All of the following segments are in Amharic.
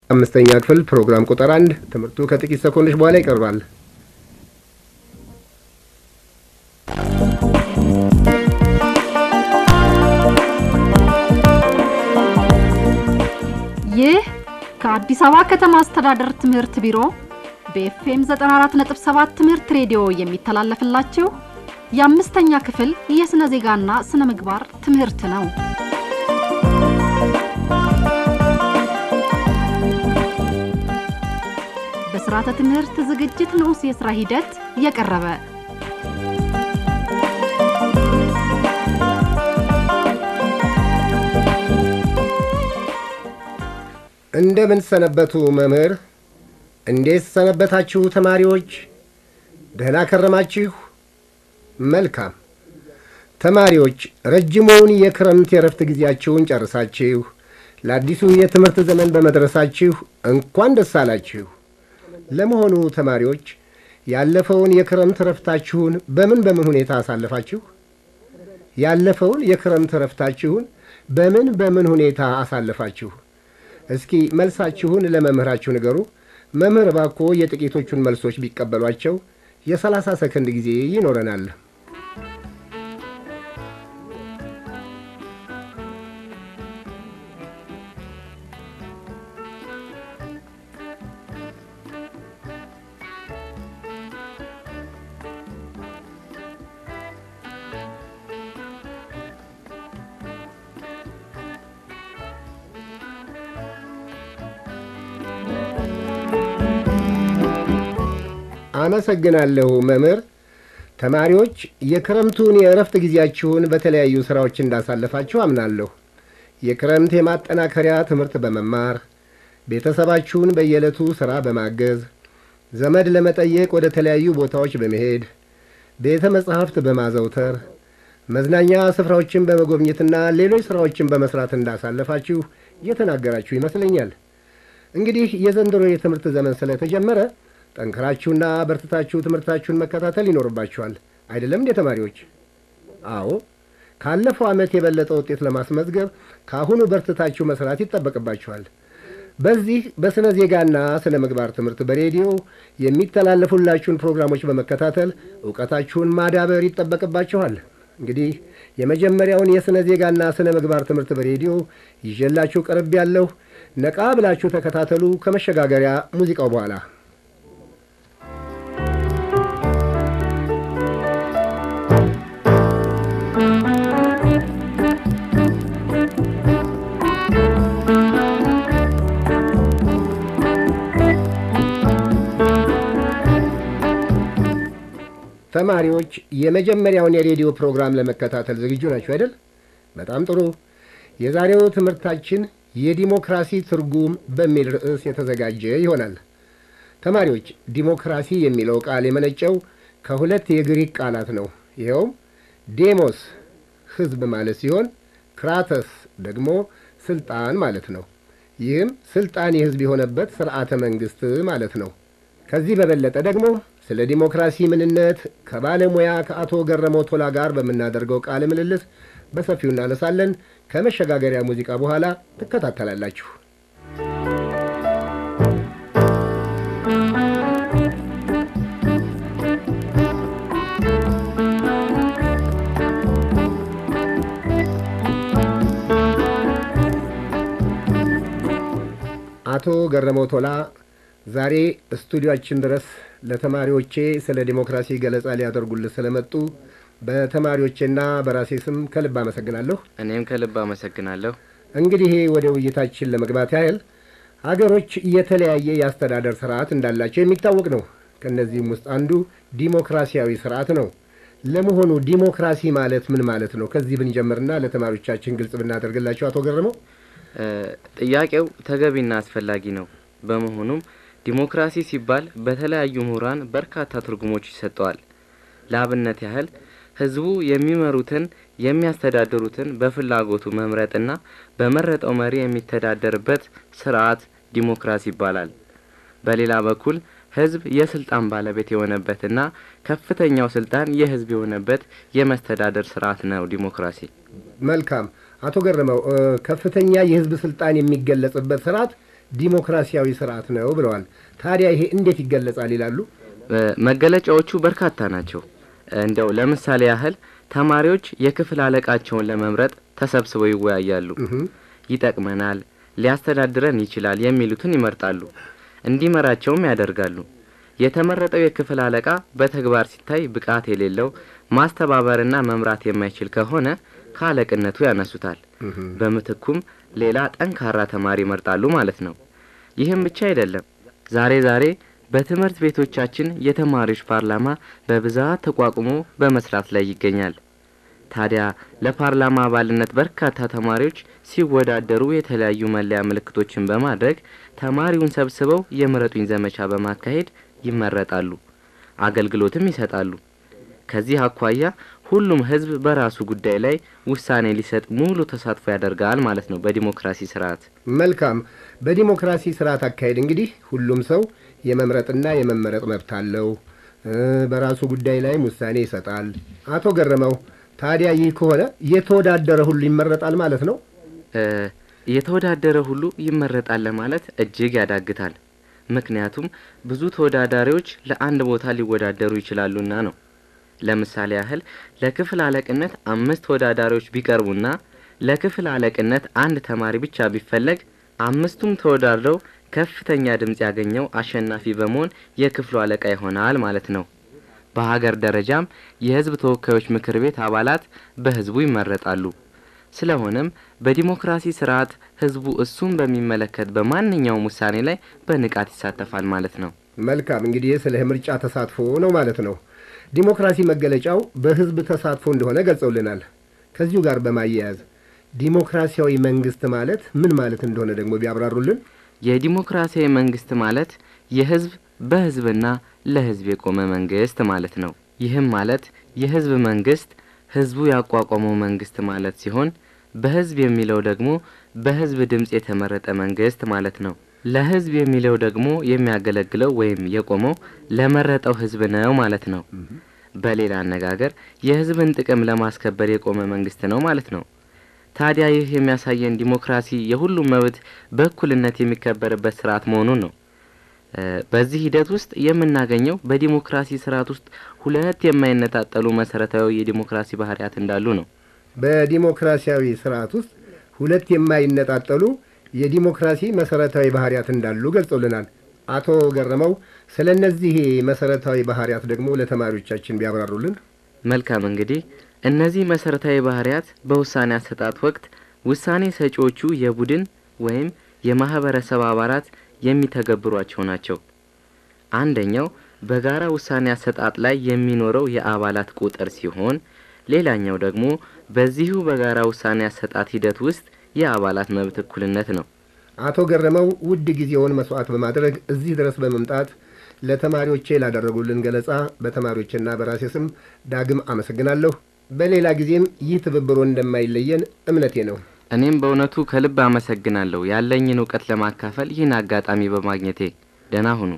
አምስተኛ ክፍል ፕሮግራም ቁጥር አንድ ትምህርቱ ከጥቂት ሰኮንዶች በኋላ ይቀርባል። ይህ ከአዲስ አበባ ከተማ አስተዳደር ትምህርት ቢሮ በኤፍኤም 94.7 ትምህርት ሬዲዮ የሚተላለፍላችሁ የአምስተኛ ክፍል የሥነ ዜጋና ሥነ ምግባር ትምህርት ነው። በሥርዓተ ትምህርት ዝግጅት ንዑስ የሥራ ሂደት የቀረበ እንደምን ሰነበቱ መምህር? እንዴት ሰነበታችሁ ተማሪዎች? ደህና ከረማችሁ? መልካም ተማሪዎች፣ ረጅሙን የክረምት የረፍት ጊዜያችሁን ጨርሳችሁ ለአዲሱ የትምህርት ዘመን በመድረሳችሁ እንኳን ደስ አላችሁ። ለመሆኑ ተማሪዎች ያለፈውን የክረምት ረፍታችሁን በምን በምን ሁኔታ አሳለፋችሁ? ያለፈውን የክረምት ረፍታችሁን በምን በምን ሁኔታ አሳለፋችሁ? እስኪ መልሳችሁን ለመምህራችሁ ንገሩ። መምህር እባክዎ የጥቂቶቹን መልሶች ቢቀበሏቸው የሰላሳ ሰከንድ ጊዜ ይኖረናል። አመሰግናለሁ መምህር። ተማሪዎች የክረምቱን የእረፍት ጊዜያችሁን በተለያዩ ሥራዎች እንዳሳለፋችሁ አምናለሁ። የክረምት የማጠናከሪያ ትምህርት በመማር ቤተሰባችሁን በየዕለቱ ሥራ በማገዝ ዘመድ ለመጠየቅ ወደ ተለያዩ ቦታዎች በመሄድ ቤተ መጻሕፍት በማዘውተር መዝናኛ ስፍራዎችን በመጎብኘትና ሌሎች ሥራዎችን በመሥራት እንዳሳለፋችሁ እየተናገራችሁ ይመስለኛል። እንግዲህ የዘንድሮ የትምህርት ዘመን ስለተጀመረ ጠንክራችሁና በርትታችሁ ትምህርታችሁን መከታተል ይኖርባችኋል። አይደለም እንዴ ተማሪዎች? አዎ፣ ካለፈው ዓመት የበለጠ ውጤት ለማስመዝገብ ከአሁኑ በርትታችሁ መስራት ይጠበቅባችኋል። በዚህ በሥነ ዜጋና ሥነ ምግባር ትምህርት በሬዲዮ የሚተላለፉላችሁን ፕሮግራሞች በመከታተል እውቀታችሁን ማዳበር ይጠበቅባችኋል። እንግዲህ የመጀመሪያውን የሥነ ዜጋና ሥነ ምግባር ትምህርት በሬዲዮ ይዤላችሁ ቀርብ ያለሁ። ነቃ ብላችሁ ተከታተሉ። ከመሸጋገሪያ ሙዚቃው በኋላ ተማሪዎች የመጀመሪያውን የሬዲዮ ፕሮግራም ለመከታተል ዝግጁ ናችሁ አይደል? በጣም ጥሩ። የዛሬው ትምህርታችን የዲሞክራሲ ትርጉም በሚል ርዕስ የተዘጋጀ ይሆናል። ተማሪዎች ዲሞክራሲ የሚለው ቃል የመነጨው ከሁለት የግሪክ ቃላት ነው። ይኸውም ዴሞስ ሕዝብ ማለት ሲሆን ክራተስ ደግሞ ስልጣን ማለት ነው። ይህም ስልጣን የሕዝብ የሆነበት ስርዓተ መንግስት ማለት ነው። ከዚህ በበለጠ ደግሞ ስለ ዲሞክራሲ ምንነት ከባለሙያ ከአቶ ገረመው ቶላ ጋር በምናደርገው ቃለ ምልልስ በሰፊው እናነሳለን። ከመሸጋገሪያ ሙዚቃ በኋላ ትከታተላላችሁ። አቶ ገረመው ቶላ ዛሬ ስቱዲዮአችን ድረስ ለተማሪዎቼ ስለ ዲሞክራሲ ገለጻ ሊያደርጉልን ስለመጡ በተማሪዎቼና በራሴ ስም ከልብ አመሰግናለሁ። እኔም ከልብ አመሰግናለሁ። እንግዲህ ወደ ውይይታችን ለመግባት ያህል አገሮች የተለያየ የአስተዳደር ስርዓት እንዳላቸው የሚታወቅ ነው። ከእነዚህም ውስጥ አንዱ ዲሞክራሲያዊ ስርዓት ነው። ለመሆኑ ዲሞክራሲ ማለት ምን ማለት ነው? ከዚህ ብንጀምርና ለተማሪዎቻችን ግልጽ ብናደርግላቸው አቶ ገረመው። ጥያቄው ተገቢና አስፈላጊ ነው። በመሆኑም ዲሞክራሲ ሲባል በተለያዩ ምሁራን በርካታ ትርጉሞች ይሰጠዋል። ለአብነት ያህል ህዝቡ የሚመሩትን የሚያስተዳድሩትን በፍላጎቱ መምረጥና በመረጠው መሪ የሚተዳደርበት ስርዓት ዲሞክራሲ ይባላል። በሌላ በኩል ህዝብ የስልጣን ባለቤት የሆነበትና ከፍተኛው ስልጣን የህዝብ የሆነበት የመስተዳደር ስርዓት ነው ዲሞክራሲ። መልካም አቶ ገረመው፣ ከፍተኛ የህዝብ ስልጣን የሚገለጽበት ስርዓት ዲሞክራሲያዊ ስርዓት ነው ብለዋል። ታዲያ ይሄ እንዴት ይገለጻል ይላሉ? መገለጫዎቹ በርካታ ናቸው። እንደው ለምሳሌ ያህል ተማሪዎች የክፍል አለቃቸውን ለመምረጥ ተሰብስበው ይወያያሉ። ይጠቅመናል፣ ሊያስተዳድረን ይችላል የሚሉትን ይመርጣሉ፣ እንዲመራቸውም ያደርጋሉ። የተመረጠው የክፍል አለቃ በተግባር ሲታይ ብቃት የሌለው ማስተባበርና መምራት የማይችል ከሆነ ከአለቅነቱ ያነሱታል። በምትኩም ሌላ ጠንካራ ተማሪ ይመርጣሉ ማለት ነው። ይህም ብቻ አይደለም። ዛሬ ዛሬ በትምህርት ቤቶቻችን የተማሪዎች ፓርላማ በብዛት ተቋቁሞ በመስራት ላይ ይገኛል። ታዲያ ለፓርላማ አባልነት በርካታ ተማሪዎች ሲወዳደሩ የተለያዩ መለያ ምልክቶችን በማድረግ ተማሪውን ሰብስበው የምረጡኝ ዘመቻ በማካሄድ ይመረጣሉ፣ አገልግሎትም ይሰጣሉ። ከዚህ አኳያ ሁሉም ሕዝብ በራሱ ጉዳይ ላይ ውሳኔ ሊሰጥ ሙሉ ተሳትፎ ያደርጋል ማለት ነው በዲሞክራሲ ስርዓት። መልካም። በዲሞክራሲ ስርዓት አካሄድ እንግዲህ ሁሉም ሰው የመምረጥና የመመረጥ መብት አለው፣ በራሱ ጉዳይ ላይም ውሳኔ ይሰጣል። አቶ ገረመው ታዲያ ይህ ከሆነ የተወዳደረ ሁሉ ይመረጣል ማለት ነው? የተወዳደረ ሁሉ ይመረጣል ለማለት እጅግ ያዳግታል። ምክንያቱም ብዙ ተወዳዳሪዎች ለአንድ ቦታ ሊወዳደሩ ይችላሉና ነው። ለምሳሌ ያህል ለክፍል አለቅነት አምስት ተወዳዳሪዎች ቢቀርቡና ለክፍል አለቅነት አንድ ተማሪ ብቻ ቢፈለግ አምስቱም ተወዳድረው ከፍተኛ ድምፅ ያገኘው አሸናፊ በመሆን የክፍሉ አለቃ ይሆናል ማለት ነው። በሀገር ደረጃም የሕዝብ ተወካዮች ምክር ቤት አባላት በሕዝቡ ይመረጣሉ። ስለሆነም በዲሞክራሲ ስርዓት ሕዝቡ እሱን በሚመለከት በማንኛውም ውሳኔ ላይ በንቃት ይሳተፋል ማለት ነው። መልካም እንግዲህ ስለ ምርጫ ተሳትፎ ነው ማለት ነው። ዲሞክራሲ መገለጫው በህዝብ ተሳትፎ እንደሆነ ገልጸውልናል። ከዚሁ ጋር በማያያዝ ዲሞክራሲያዊ መንግስት ማለት ምን ማለት እንደሆነ ደግሞ ቢያብራሩልን። የዲሞክራሲያዊ መንግስት ማለት የህዝብ በህዝብና ለህዝብ የቆመ መንግስት ማለት ነው። ይህም ማለት የህዝብ መንግስት ህዝቡ ያቋቋመው መንግስት ማለት ሲሆን በህዝብ የሚለው ደግሞ በህዝብ ድምፅ የተመረጠ መንግስት ማለት ነው። ለህዝብ የሚለው ደግሞ የሚያገለግለው ወይም የቆመው ለመረጠው ህዝብ ነው ማለት ነው። በሌላ አነጋገር የህዝብን ጥቅም ለማስከበር የቆመ መንግስት ነው ማለት ነው። ታዲያ ይህ የሚያሳየን ዲሞክራሲ የሁሉም መብት በእኩልነት የሚከበርበት ስርዓት መሆኑን ነው። በዚህ ሂደት ውስጥ የምናገኘው በዲሞክራሲ ስርዓት ውስጥ ሁለት የማይነጣጠሉ መሰረታዊ የዲሞክራሲ ባህሪያት እንዳሉ ነው። በዲሞክራሲያዊ ስርዓት ውስጥ ሁለት የማይነጣጠሉ የዲሞክራሲ መሰረታዊ ባህሪያት እንዳሉ ገልጸውልናል። አቶ ገረመው ስለ እነዚህ መሰረታዊ ባህሪያት ደግሞ ለተማሪዎቻችን ቢያብራሩልን። መልካም እንግዲህ እነዚህ መሰረታዊ ባህሪያት በውሳኔ አሰጣጥ ወቅት ውሳኔ ሰጪዎቹ የቡድን ወይም የማህበረሰብ አባላት የሚተገብሯቸው ናቸው። አንደኛው በጋራ ውሳኔ አሰጣጥ ላይ የሚኖረው የአባላት ቁጥር ሲሆን፣ ሌላኛው ደግሞ በዚሁ በጋራ ውሳኔ አሰጣጥ ሂደት ውስጥ የአባላት መብት እኩልነት ነው። አቶ ገረመው ውድ ጊዜውን መስዋዕት በማድረግ እዚህ ድረስ በመምጣት ለተማሪዎቼ ላደረጉልን ገለጻ በተማሪዎችና በራሴ ስም ዳግም አመሰግናለሁ። በሌላ ጊዜም ይህ ትብብሮ እንደማይለየን እምነቴ ነው። እኔም በእውነቱ ከልብ አመሰግናለሁ ያለኝን እውቀት ለማካፈል ይህን አጋጣሚ በማግኘቴ። ደህና ሁኑ።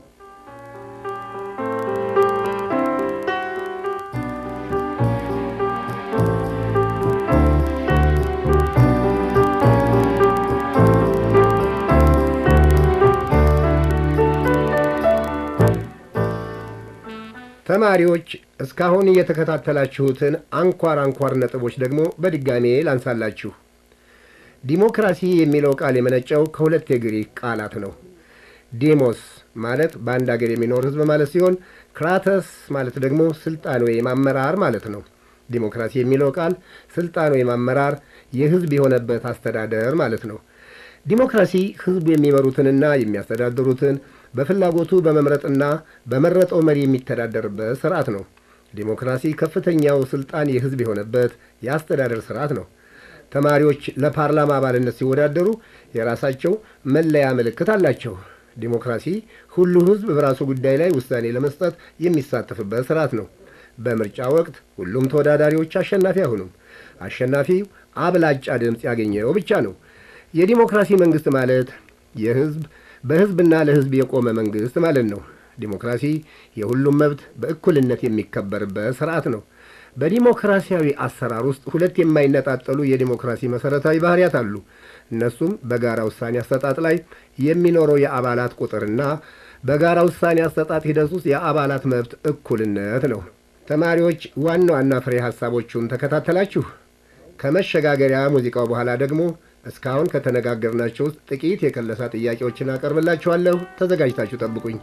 ተማሪዎች እስካሁን እየተከታተላችሁትን አንኳር አንኳር ነጥቦች ደግሞ በድጋሜ ላንሳላችሁ። ዲሞክራሲ የሚለው ቃል የመነጨው ከሁለት የግሪክ ቃላት ነው። ዴሞስ ማለት በአንድ አገር የሚኖር ሕዝብ ማለት ሲሆን ክራተስ ማለት ደግሞ ስልጣን ወይም አመራር ማለት ነው። ዲሞክራሲ የሚለው ቃል ስልጣን ወይም አመራር የሕዝብ የሆነበት አስተዳደር ማለት ነው። ዲሞክራሲ ሕዝቡ የሚመሩትንና የሚያስተዳድሩትን በፍላጎቱ በመምረጥና በመረጠው መሪ የሚተዳደርበት ስርዓት ነው። ዲሞክራሲ ከፍተኛው ስልጣን የሕዝብ የሆነበት የአስተዳደር ስርዓት ነው። ተማሪዎች ለፓርላማ አባልነት ሲወዳደሩ የራሳቸው መለያ ምልክት አላቸው። ዲሞክራሲ ሁሉ ሕዝብ በራሱ ጉዳይ ላይ ውሳኔ ለመስጠት የሚሳተፍበት ስርዓት ነው። በምርጫ ወቅት ሁሉም ተወዳዳሪዎች አሸናፊ አይሆኑም። አሸናፊው አብላጫ ድምፅ ያገኘው ብቻ ነው። የዲሞክራሲ መንግስት ማለት የሕዝብ በሕዝብና ለሕዝብ የቆመ መንግስት ማለት ነው። ዲሞክራሲ የሁሉም መብት በእኩልነት የሚከበርበት ስርዓት ነው። በዲሞክራሲያዊ አሰራር ውስጥ ሁለት የማይነጣጠሉ የዲሞክራሲ መሰረታዊ ባህሪያት አሉ። እነሱም በጋራ ውሳኔ አሰጣጥ ላይ የሚኖረው የአባላት ቁጥርና በጋራ ውሳኔ አሰጣጥ ሂደት ውስጥ የአባላት መብት እኩልነት ነው። ተማሪዎች ዋና ዋና ፍሬ ሀሳቦቹን ተከታተላችሁ። ከመሸጋገሪያ ሙዚቃው በኋላ ደግሞ እስካሁን ከተነጋገርናቸው ውስጥ ጥቂት የከለሳ ጥያቄዎችን አቀርብላችኋለሁ። ተዘጋጅታችሁ ጠብቁኝ።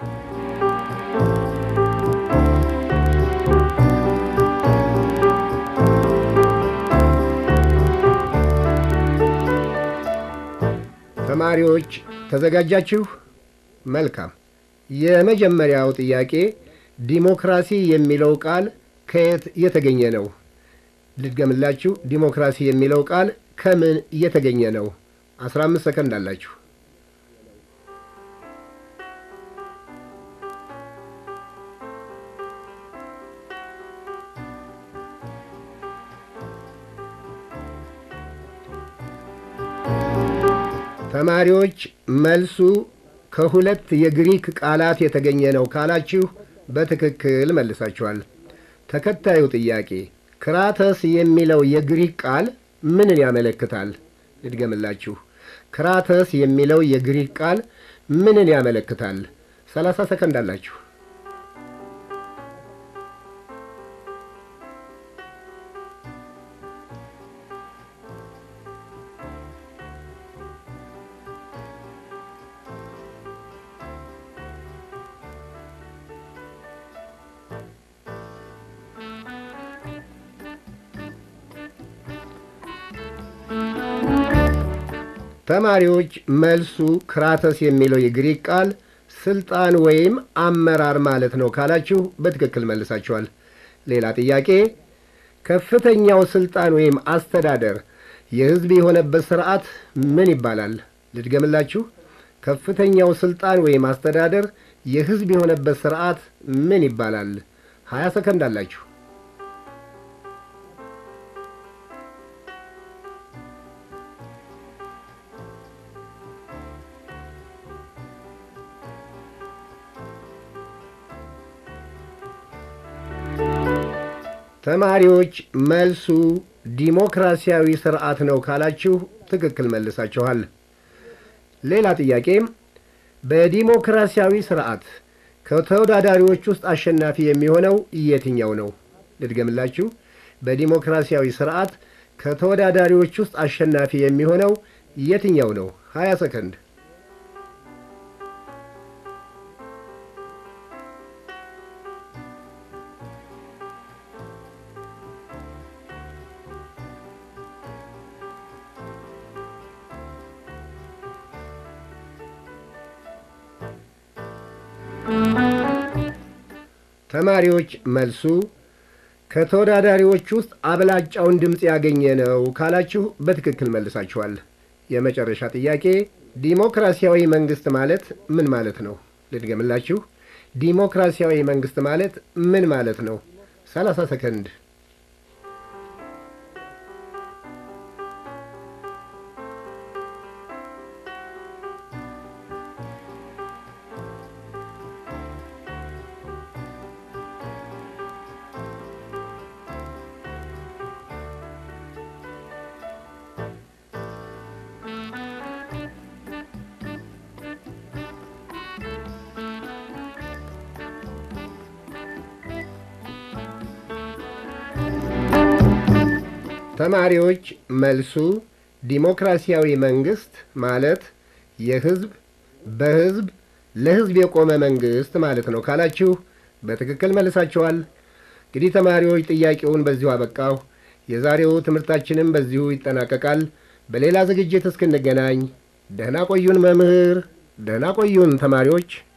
ተማሪዎች ተዘጋጃችሁ? መልካም። የመጀመሪያው ጥያቄ ዲሞክራሲ የሚለው ቃል ከየት የተገኘ ነው? ልድገምላችሁ። ዲሞክራሲ የሚለው ቃል ከምን የተገኘ ነው? አስራ አምስት ሰከንድ አላችሁ። ተማሪዎች መልሱ ከሁለት የግሪክ ቃላት የተገኘ ነው ካላችሁ በትክክል መልሳችኋል። ተከታዩ ጥያቄ ክራተስ የሚለው የግሪክ ቃል ምንን ያመለክታል? ልድገምላችሁ። ክራተስ የሚለው የግሪክ ቃል ምንን ያመለክታል? ሰላሳ ሰከንድ አላችሁ። ተማሪዎች መልሱ ክራተስ የሚለው የግሪክ ቃል ስልጣን ወይም አመራር ማለት ነው ካላችሁ በትክክል መልሳችኋል። ሌላ ጥያቄ ከፍተኛው ስልጣን ወይም አስተዳደር የሕዝብ የሆነበት ስርዓት ምን ይባላል? ልድገምላችሁ። ከፍተኛው ስልጣን ወይም አስተዳደር የሕዝብ የሆነበት ስርዓት ምን ይባላል? ሀያ ሰከንድ አላችሁ። ተማሪዎች መልሱ ዲሞክራሲያዊ ስርዓት ነው ካላችሁ ትክክል መልሳችኋል። ሌላ ጥያቄም በዲሞክራሲያዊ ስርዓት ከተወዳዳሪዎች ውስጥ አሸናፊ የሚሆነው የትኛው ነው? ልድገምላችሁ። በዲሞክራሲያዊ ስርዓት ከተወዳዳሪዎች ውስጥ አሸናፊ የሚሆነው የትኛው ነው? ሀያ ሰከንድ ተማሪዎች መልሱ ከተወዳዳሪዎች ውስጥ አብላጫውን ድምፅ ያገኘ ነው ካላችሁ በትክክል መልሳችኋል። የመጨረሻ ጥያቄ ዲሞክራሲያዊ መንግስት ማለት ምን ማለት ነው? ልድገምላችሁ። ዲሞክራሲያዊ መንግስት ማለት ምን ማለት ነው? ሰላሳ ሰከንድ ተማሪዎች መልሱ ዲሞክራሲያዊ መንግስት ማለት የህዝብ በህዝብ ለህዝብ የቆመ መንግስት ማለት ነው ካላችሁ በትክክል መልሳችኋል። እንግዲህ ተማሪዎች ጥያቄውን በዚሁ አበቃሁ። የዛሬው ትምህርታችንም በዚሁ ይጠናቀቃል። በሌላ ዝግጅት እስክንገናኝ ደህና ቆዩን መምህር፣ ደህና ቆዩን ተማሪዎች።